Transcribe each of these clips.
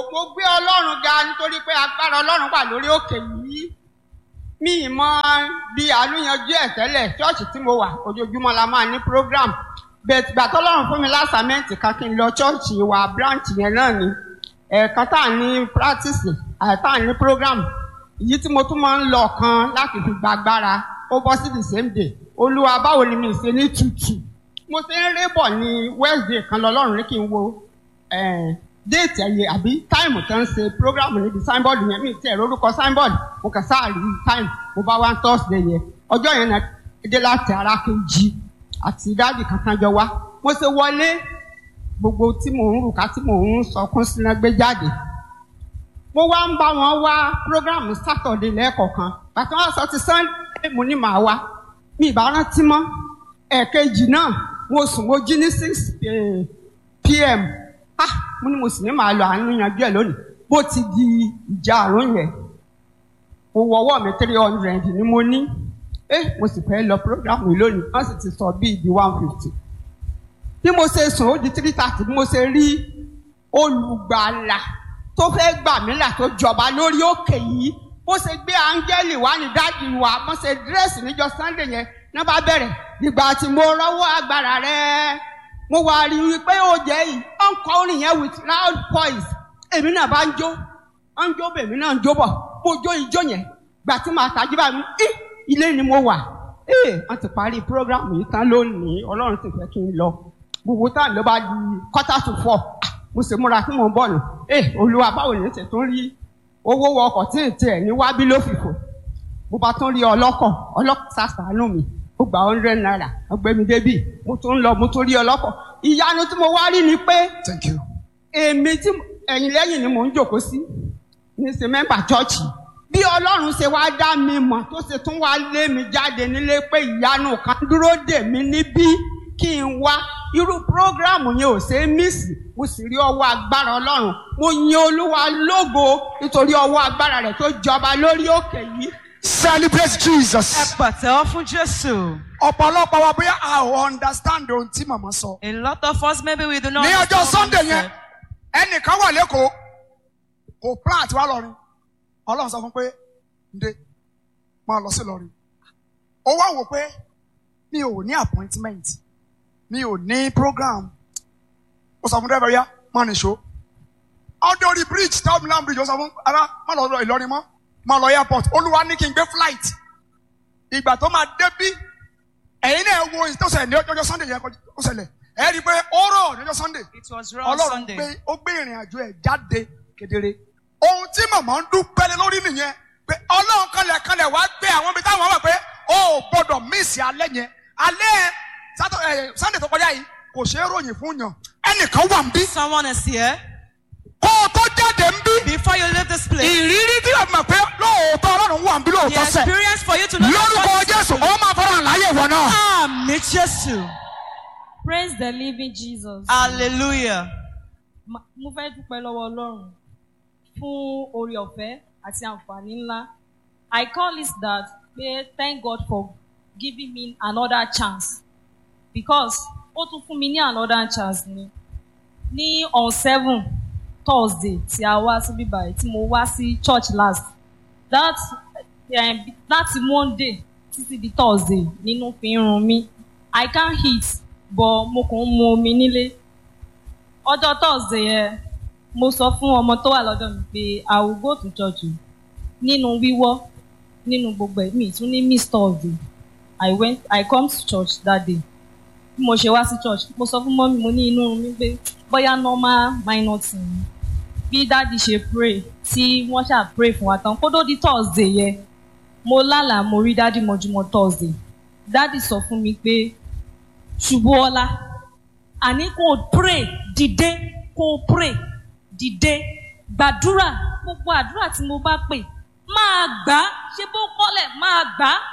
mo gbé ọlọ́run ga nítorí pé agbára ọlọ́run wà lórí òkè yìí mi ì mọ bí àlùyanjú ẹ̀ tẹ́lẹ̀ ṣọ́ọ̀ṣì tí mo wà ojoojúmọ́ la máa ní program bẹ́ẹ̀ gbà tọ́lọ́run fún mi lásàmẹ́ǹtì kan kí n lọ ṣọ́ọ̀ṣì wa branch yẹn náà ni ẹ̀ẹ̀kan tá à ní practice àìtá à ní program èyí tí mo tún máa ń lọ kan láti fi gbàgbára ó bọ́ sí the same day olúwa báwo ni mi ṣe ní tutù mo ṣe ń rébọ̀ ní wednesday kan lọ́lọ́run ní kí n wo eh, déètì ẹ̀yẹ àbí táìmù tó ń ṣe program níbi signboard yẹn mi tẹ̀ lórúkọ signboard mo kàn sáà rí táìmù mo bá wá thursday yẹn ọjọ́ yẹn náà dé láti ara kejì àti dáàbì kankan jọ wá mo ṣe wọlé gbogbo tí mò ń rùkà tí mò ń sọkún síná gbé jáde mo wá ń bá wọn wá program saturday lẹ́ẹ̀kọ̀ọ̀kan bàtà wọn sọ ti sunday mo ní màá wá mi ìbá rántí mọ́ ẹ̀ẹ̀kejì náà mo sùn mo jí ní six eh, pm ah mo ní mo sì ní màá lọ àánú yanjú ẹ̀ lónìí bó ti di ìjà àrùn yẹn mo wọwọ́ mi three hundred ni mo ní eh mo sì fẹ́ lọ program yìí lónìí wọ́n sì ti sọ bíi di one fifty bí mo ṣe sùn ó di three thirty bí mo ṣe rí olùgbàlà tó fẹ́ gbà mí là tó jọba lórí òkè yìí bó ṣe gbé áńgẹ́lì wá ní dáàdì wa bó ṣe dírẹ́sì níjọ sunday yẹn náà bá bẹ̀rẹ̀ ìgbà tí mo rọ́wọ́ agbára rẹ̀ mo wá rí i pé ó jẹ́ yìí ó ń kọ orin yẹn with loud voice èmi náà bá ń jó ó ń jó bèmí náà ń jó bọ̀ mo jó ijó yẹn gbà tí màá tají bá mi í ilé ni mo wà ee wọ́n ti parí program yìí tán lónìí ọlọ́run ti fẹ́ kí n lọ gbogbo táà ló bá di quarter to four mo sì múra tí mo ń bọ̀ nù ee olúwa báwo ni ṣe tún rí owó wọ ọkọ̀ tí ì tiẹ̀ ní wábí ló fìfò mo bá tún rí ọlọ́kọ̀ ọlọ́kọ̀ sàṣàánú mi ó gba hundred naira ọgbẹ́mi débì mo tún ń lọ mo tún rí ọlọ́kọ̀ ìyanu tí mo wá rí ni pé Thank you. èmi tí ẹ̀yìn lẹ́yìn ni mò ń jòkó sí ní ṣe mẹ́mbà chọ́ọ̀chì bí ọlọ́run ṣe wá dá mi mọ̀ tó ṣe tún wá lé mi jáde nílé pé ìyanu kan dúró dè mí níbí kí n wá irú prógráàmù yẹn ò ṣe é mísì mo sì rí ọwọ́ agbára ọlọ́run mo yin olúwa lógo nítorí ọwọ́ agbára rẹ̀ tó jọba lórí òkè yìí Celebrate Ẹ Jesus. pàtẹ́wọ́ fún Jésù. Ọ̀pọ̀lọpọ̀ wa bóyá a ò understand ohun tí màmá sọ. A lot of us maybe we do not. Ní ọjọ́ understand what Sunday he yẹn, said. ẹnìkan wà lẹ́kọ̀ọ́, kò plan àti wá lọ́rin. Ọlọ́run sọ fún pé, ǹde, máa lọ sí lọ́rin. Ó wá wò pé mi ò ní appointment, mi ò ní program. Ó sọ fún dẹ́rẹ́bẹ̀rẹ́ yá, máa nìṣó. Ọdún orí bridge, táwọn Milan bridge, ó sọ fún ara, má lọ lọ Ìlọrin mọ́, má lọ airport. Olúwa ní kí n gbé flight. Ìgbà tó máa débí, ẹ̀yin náà wo ìtọ́sẹ̀ ní ọjọ́ Sunday yẹn kó ṣẹlẹ̀. Ẹ rí i pé ó rọ̀ ní ọjọ́ Sunday It was raw ọlọ́run Sunday. gbé ó gbé ìrìn àjò ẹ̀ jáde kedere. ohun tí màmá ń dúpẹ́ lé lórí nìyẹn pé ọlọ́run kanlẹ̀ kanlẹ̀ wá gbé àwọn ibi táwọn wà pé ó ò gbọ́dọ̀ míìsì alẹ́ yẹn alẹ́ sátọ ẹ sunday tó kọjá yìí kò ṣeé ròyìn fún yàn ẹnìkan wà ń bí Someone is here. kó o tó jáde ń bí Before you leave this place, ìrírí tí o mọ̀ pé lóòótọ́ ọlọ́run wà ń bí the lóòótọ́ sẹ̀ experience for you to know. that lórúkọ God is jésù with you. ó máa fọ́nrán láyé ìwọ náà. Àmì Jésù. praise the living jesus. Hallelujah. Ma- mo fẹ́ dúpẹ́ lọ́wọ́ ọlọ́run fún oore ọ̀fẹ́ àti àǹfààní ńlá i call it that pé thank god for giving me another chance because ó tún fún mi ní another chance ni ní on seven thursday tí a wá síbí báyìí tí mo wá sí church last that um, láti monday títí di thursday nínú fi ń run mí i can't eat but mo kàn ń mu omi nílé ọjọ́ thursday yẹn mo sọ fún ọmọ tó wà lọ́dọ̀ mi pé i will go to church o nínú wíwọ́ nínú gbogbo ẹ̀mí tún ní miss thursday i went i come to church that day bí mo ṣe wá sí church mo sọ fún mọ́mí mo ní inú mi pé bóyá normal minor thing ni bí dáàdi ṣe pray tí wọ́n ṣáà pray fún wa tán kó tó di thursday yẹn mo lálàá mo rí dáàdi mọ́júmọ́ thursday dáàdi sọ fún mi pé ṣubú ọlá àní kò pray dìde kò pray dìde gbàdúrà gbogbo àdúrà tí mo bá pè máa gbà á ṣe bó kọ́lẹ̀ máa gbà á.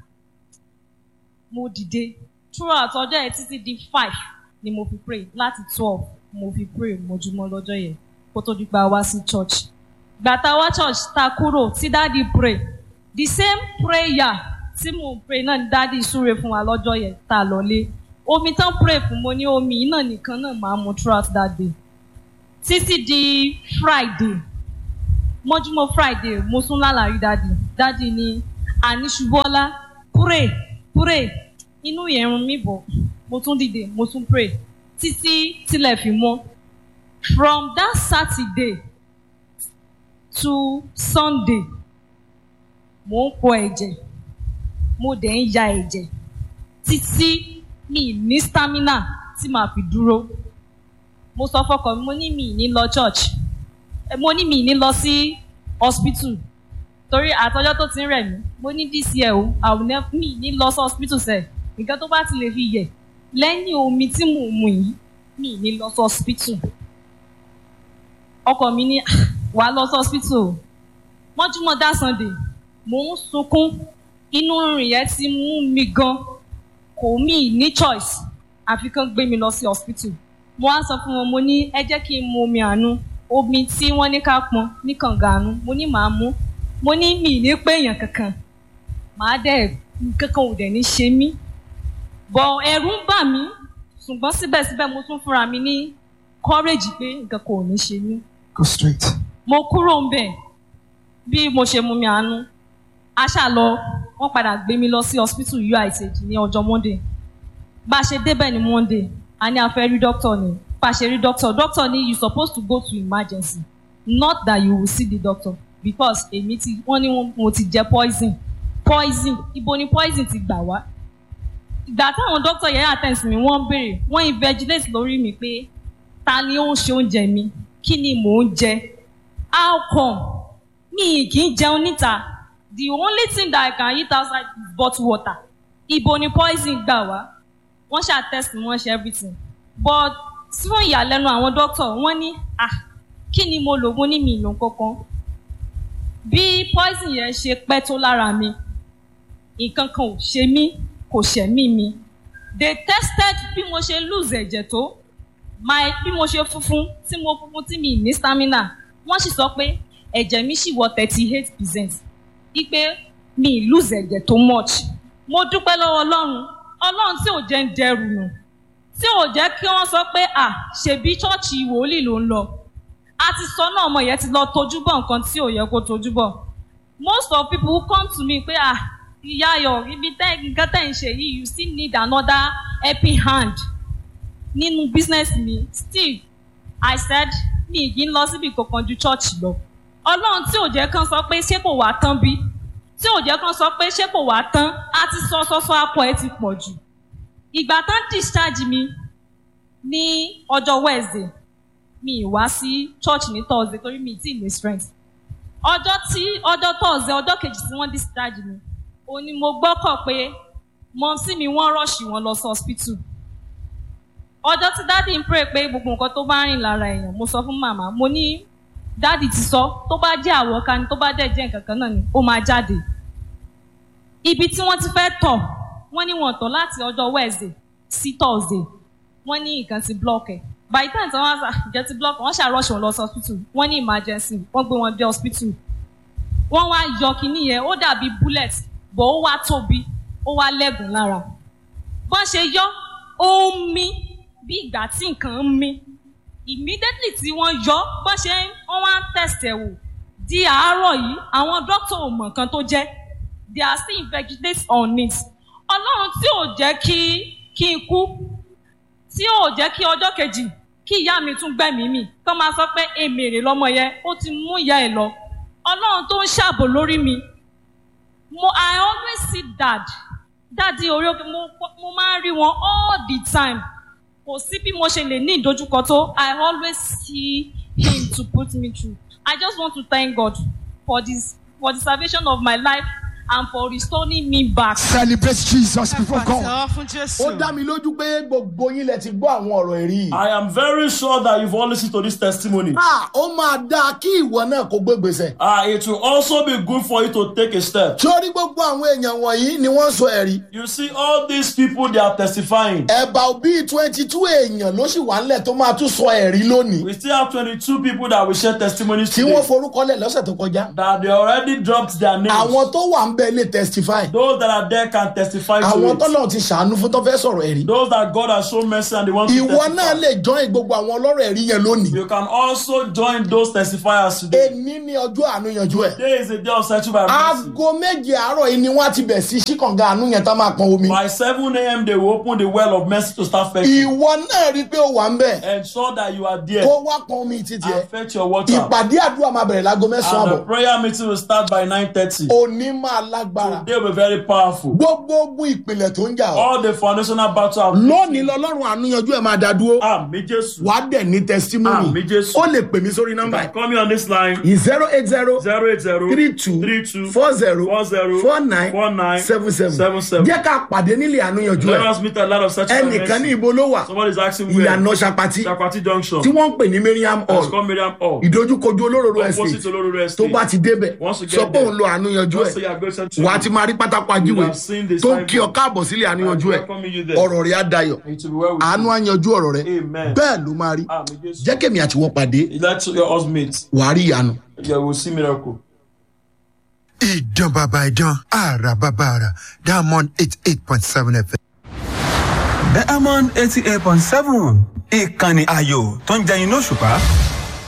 mo dìde throughout ọjọ́ yẹn títí di five ni mo fi pray láti twelve mo fi pray mojúmọ́ lọ́jọ́ yẹn kó tó di pa wá sí church. gbàtà wá church ta kúrò tí dáàdi pray the same prayer tí mo pray náà ni dáàdi súre fún wa lọ́jọ́ yẹn tá a lọ lé omi tán pray fún mo ní omi yìí náà nìkan náà máa mu throughout that day títí di friday mọ́júmọ́ friday mo tún lálàrí dádì dádì ni àníṣubọ́lá pray pray inú yẹn rún mi bọ̀ mo tún dìde mo tún pray títí tílẹ̀ fi mọ́ from that saturday to sunday mo ń pọ ẹ̀jẹ̀ mo dẹ̀ ń ya ẹ̀jẹ̀ títí mi ní stamina tí màá fi dúró mo sọ fọkàn mi mo ní mi ní lọ church Eh, mo ní mi ní lọ sí hospital torí àtọjọ́ tó ti ń rẹ̀ mí mo ní this year o àwọn mi ní lọ sí hospital sẹ̀ nǹkan tó bá ti lè fi yẹ̀ lẹ́yìn omi tí mò ń mu yìí mi ní lọ sí hospital ọkọ mi ní "Ah, wà á lọ sí hospital o mọ́júmọ́ dá sunday mò ń sunkún inú rìn yẹn ti mú mi gan kò mí ní choice àfi kán gbé mi lọ sí hospital mo wá sọ fún wọn mo ní ẹ jẹ́ kí n mu omi àánú omi tí wọ́n ní ká pọn ní kànga àánú mo ní màá mú mo ní mi ní pé èèyàn kankan màá dẹ̀ kankan ò dẹ̀ ní ṣe mí bọ̀ ẹ̀rù ń bà mí ṣùgbọ́n síbẹ̀síbẹ̀ mo tún fúnra mi ní courage pé nǹkan kò ní ṣe mí Go straight. mo kúrò ń bẹ̀ bí mo ṣe mú mi àánú a ṣà lọ wọ́n padà gbé mi lọ sí hospital uith ní ọjọ́ monday bá a ṣe débẹ̀ ní monday a ní a fẹ́ rí doctor ni bá a ṣe rí doctor doctor ní you suppose to go to emergency not that you will see the doctor because èmi ti wọ́n ní wọ́n- mo ti jẹ poison poison ibo ni poison ti gbà wá ìgbà táwọn doctor yẹn attend mi wọ́n ń béèrè wọ́n invigilate lórí mi pé ta ni ó ń ṣe oúnjẹ mi kí ni mò ń jẹ how come mi kì í jẹun níta the only thing that i can eat outside is bottled water ibo ni poison gbà wá wọ́n ṣáà test mi wọ́n ṣe everything but fún ìyàlẹ́nu àwọn doctor wọ́n ní ah kí ni mo lò mo ní mi ìlò kankan bí poison yẹn ṣe pẹ́ tó lára mi nǹkan kan ò ṣe mí kò ṣẹ̀mí mi they tested bí mo ṣe lose ẹ̀jẹ̀ tó my bí mo ṣe funfun tí mo funfun tí mi ní stamina wọ́n sì sọ pé ẹ̀jẹ̀ mi sì wọ thirty eight percent wípé mi lose ẹ̀jẹ̀ tó much mo dúpẹ́ lọ́wọ́ ọlọ́run ọlọ́run tí ò jẹ́ ń dẹrù nù tí ò jẹ́ kí wọ́n sọ pé à ṣèbí ṣọ́ọ̀ṣì wòlíì ló ń lọ a ti sọ náà ọmọ yẹn ti lọ tojú bọ̀ nǹkan tí ò yẹ kó tojú bọ̀ most of people who come to me pé à ìyá ayọ̀ ibi tẹ́ nǹkan tẹ́ ń ṣe yìí you still need another helping hand nínú business mi still i said mi ì lọ síbi kankan ju church lọ ọlọ́run tí ò jẹ́ kán sọ pé ṣé kò wá tán bí tí ò jẹ́ kán sọ pé ṣé kò wá tán á ti sọ sọ́sọ́ apọ̀ ẹ ti pọ̀ jù ìgbà tán discharge mi ní ọjọ́ wednesday mi ì wá sí church ní thursday torí mi ì tí ì ní strength ọjọ́ tí ọjọ́ thursday ọjọ́ kejì tí wọ́n discharge mi òun ni mo gbọ́kọ̀ pé mọ̀ọ́sí mi wọ́n rọ̀ṣì wọn lọ sí hospital ọjọ́ tí dáàdì ń pray pé gbogbo nǹkan tó bá rìn lára èèyàn mo sọ fún màmá mo ní dáàdì ti sọ tó bá jẹ́ àwọ̀ká ni tó bá dẹ̀ jẹ́ nǹkan kan náà ni ó máa jáde ibi tí wọ́n ti fẹ́ tọ̀ wọ́n ní wọ́n tọ̀ láti ọjọ́ wednesday sí thursday wọ́n ní nǹkan ti block ẹ̀ by the time tí wọ́n á jẹ́ ti block wọ́n ṣàròṣe wọn lọ sí hospital wọ́n ní emergency wọ́n gbé wọn dé hospital wọ́n wá yọ kínní yẹn ó dàbí bullet bọ̀ ó wá tóbi ó wá lẹ́gùn lára bọ́n ṣe yọ ó ń mí bí ìgbà tí nǹkan ń mí immediately tí wọ́n yọ bọ́n ṣe wọ́n wá ń test ẹ̀ wò di àárọ̀ yìí àwọn dókítà ò mọ̀ nǹkan tó jẹ́ they are still investigate on it ọlọ́run tí ò jẹ́ kí kí n kú tí ò jẹ́ kí ọjọ́ kejì kí ìyá mi tún gbẹ̀mí mi kọ́ máa sọ pé èmèrè lọ́mọ yẹn ó ti mú ìyá ẹ̀ lọ ọlọ́run tó ń ṣàbò lórí mi mo i always see dad dáàdi orí òkè mo mo máa ń rí wọn all the time kò sí bí mo ṣe lè ní ìdojúkọ tó i always see him to put me through i just want to thank god for this for the salvation of my life and for restoring me back. Celebrate Jesus before God. Pàtẹ́wọ́ fún Jésù. ó dá mi lójú pé gbogbo yín lẹ ti gbọ́ àwọn ọ̀rọ̀ ẹ̀rí yìí. I am very sure that you've all listened to this testimony. Ah, ó máa dáa kí ìwọ náà kó gbé gbèsè. Ah, it will also be good for you to take a step. sórí gbogbo àwọn èèyàn wọ̀nyí ni wọ́n sọ ẹ̀rí. You see, all these people they are testifying. ẹ̀bà bíi twenty two èèyàn ló sì wà ńlẹ̀ tó máa tún sọ ẹ̀rí lónìí. We still have 22 people that will share testimonies tí today. wọ́n forúkọlẹ̀ lọ́sẹ̀ tó kọjá. That they already dropped their names. àwọn tó wà ń bẹ̀ bẹ́ẹ̀ lè testify Those that are there can testify to àwọn it. tọ́lọ̀ ti ṣàánú fún tó fẹ́ sọ̀rọ̀ ẹ̀rí Those that God has shown mercy and they want to ìwọ náà testify. lè join gbogbo àwọn ọlọ́rọ̀ ẹ̀rí yẹn lónìí You can also join those testifiers today. èní ní ọjọ́ àánú yanjú ẹ̀ Today is a day of searching by mercy. aago méje àárọ̀ yìí ni wọ́n á ti bẹ̀ sí ṣíkànga àánú yẹn tá máa pọn omi By 7 a.m. they will open the well of mercy to start fetching. ìwọ náà rí i pé ó wà ń bẹ̀ Ensure that you are there kó wá pọn omi títí ẹ̀ and fetch your water. ìpàdé àdúrà máa bẹ̀rẹ̀ láago mẹ́sàn-án And the àbọ̀ prayer meeting will start by 9.30. òní máa lágbára They will be very powerful. gbogbo ogun ìpìlẹ̀ tó ń jà ọ́ All the foundational battle have lónìí lọ́lọ́run àánú yanjú ẹ̀ máa dá dúró Àmì Jésù. wàá dẹ̀ ní testimony Àmì Jésù. ó lè pè mí sórí nọ́mbà yìí Call me on this line. zero eight zero 080 three two 32 four zero 40 four nine 49 seven seven 77. jẹ́ ká pàdé nílé àánú yanjú Let ẹ̀ us meet a lot of such ẹnìkan ní ibo ló wà Somebody is asking where. ìyànà ṣapati Chakwati Junction. tí wọ́n ń pè ní Mariam It's hall called Miriam Hall. ìdojúkojú olóróró Opposite estate Olororo tó Estate. bá ti débẹ̀ Once you get sọ pé there, òun lo àánú yanjú Just say ẹ̀ you are going to wàá ti máa rí pátákó ajíwèé have seen the tó ń kí ọ signboard. káàbọ̀ sílé àánú yanjú ẹ̀ welcome you there. ọ̀rọ̀ rẹ̀ á dayọ̀ It will be well with àánú á yanjú ọ̀rọ̀ rẹ̀ Amen. bẹ́ẹ̀ ló máa rí Àmì Jésù. jẹ́ kémi àti wọ́n pàdé Let your us meet. wàá rí ìyanu. You will see miracle. ìdán bàbá ìdán àrà bàbá àrà diamond eight eight point seven fm. diamond eighty eight point seven ìkànnì ayò tó ń jẹyin lóṣùpá